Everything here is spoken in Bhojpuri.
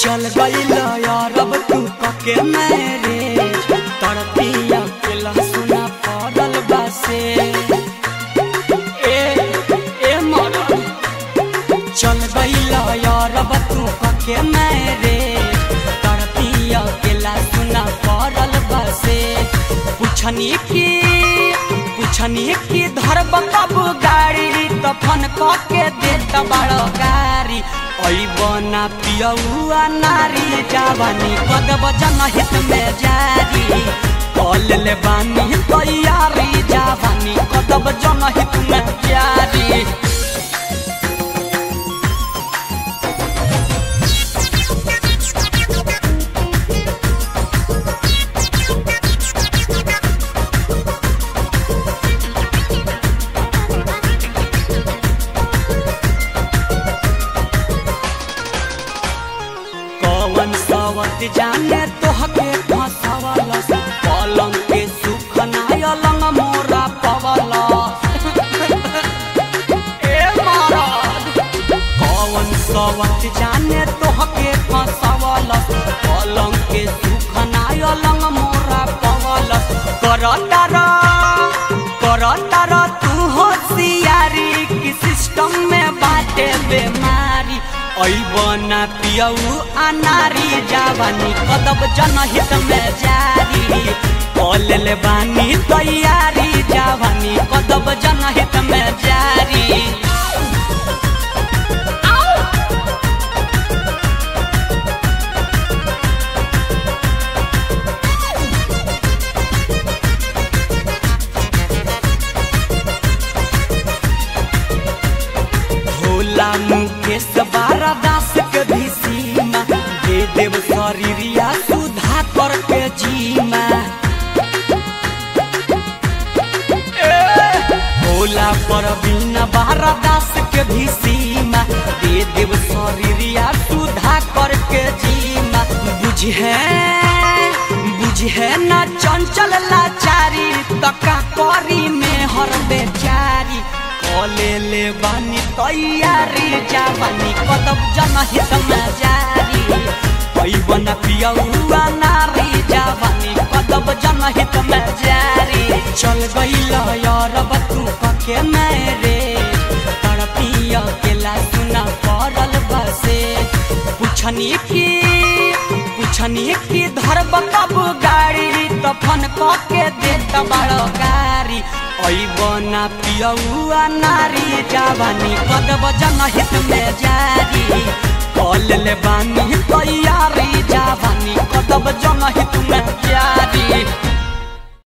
चल गईल यारब तू पके मेरे तड़पिया के लहसुना पड़ल बासे ए ए मरद चल गईल यारब तू पके मेरे तड़पिया के लहसुना पड़ल बासे पुछनी की पुछनी की धरब कब गाड़ी तफन के देत बड़ गाड़ी बना पियौआ नारी जावानी कदब जनहित में जारी कल ले बानी तैयारी जावानी कदब जनहित में जारी कवन सवत जाने तोहके फसवल पलंग के सुख नायलंग मोरा पवल ए महाराज कवन सवत जाने तोहके फसवल पलंग के सुख नायलंग मोरा पवल करतर करतर तू होशियारी की सिस्टम में बाटे बेमारी ऐबना पियऊ अनारी जावानी कदब जनहित में जारी कल ले बानी तैयारी जावानी कदब जनहित में जारी भोला मुकेश बारा दास के भी सीमा दे देव शरीरिया सुधा करके जीमा ए, भोला पर बिना बारा दास के भी सीमा दे देव शरीरिया सुधा करके जीमा बुझे बुझे न चंचल लाचारी तका करी में हर बेचारी कले ले बानी तैयारी जावानी कदम जनहित में जारी पैबन पियौआ नारी जावानी कदम जनहित में जारी चल गईल यारब तू पके मेरे तड़पिया के सुना पड़ल बसे पुछनी की पुछनी की धरब कब गाड़ी तफन के देत बड़ गाड़ी ऐबना पियौआ नारी जावानी कदब जनहित में जारी कल ले बानी तैयारी जावानी कदब जनहित में जारी